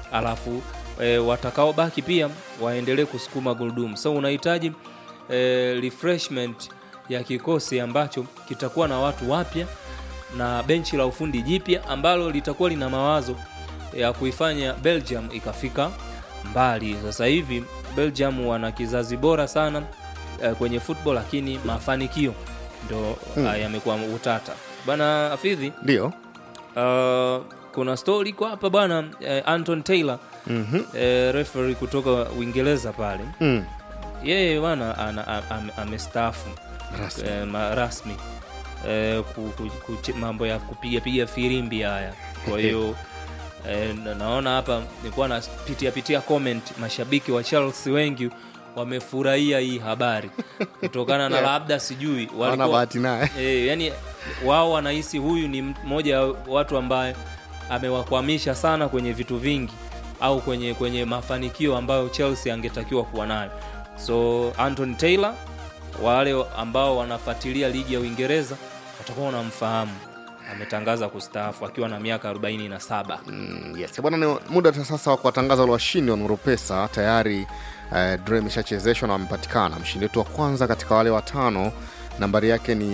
alafu e, watakaobaki pia waendelee kusukuma gurudumu so unahitaji e, refreshment ya kikosi ambacho kitakuwa na watu wapya na benchi la ufundi jipya ambalo litakuwa lina mawazo ya kuifanya belgium ikafika mbali sasa hivi belgium wana kizazi bora sana eh, kwenye football lakini mafanikio ndo Hmm. hmm. yamekuwa utata bwana afidhi ndio uh, kuna story kwa hapa bwana eh, anton taylor Mhm. eh, referee kutoka uingereza pale Mm. yeye bwana ana- am- am- amestaafu Rasmi. eh, ma- rasmi eh, ku, ku, ku, mambo ya kupiga piga firimbi haya kwa hiyo eh, na- naona hapa nilikuwa napitia pitia comment mashabiki wa chelsea wengi wamefurahia hii habari kutokana na Yeah. labda sijui Hawana walikuwa- bahati naye e, yani wao wanahisi huyu ni mmoja wa watu ambaye amewakwamisha sana kwenye vitu vingi au kwenye kwenye mafanikio ambayo chelsea angetakiwa kuwa nayo so anton taylor wale ambao wanafuatilia ligi ya uingereza watakuwa wanamfahamu ametangaza kustaafu akiwa na miaka 47 Mm, yes bwana ni muda ta sasa wa kuwatangaza wale washindi wa nuropesa tayari eh, draw imeshachezeshwa na wamepatikana mshindi wetu wa kwanza katika wale watano nambari yake ni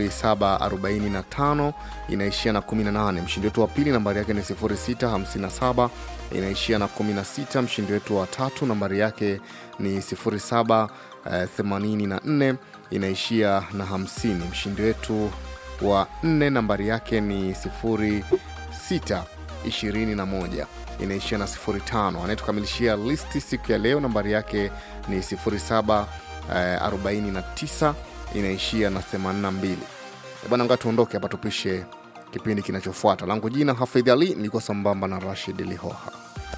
0745 inaishia na 18 mshindi wetu wa pili nambari yake ni 0657 inaishia na 16 mshindi wetu wa tatu nambari yake ni 0784 inaishia na 50 mshindi wetu wa nne nambari yake ni 06 21 inaishia na 05 anayetukamilishia listi siku ya leo nambari yake ni 07 eh, 49 inaishia na 82 Eh, bwana nga tuondoke hapa tupishe kipindi kinachofuata langu jina hafidh ali nilikuwa sambamba na rashid lihoha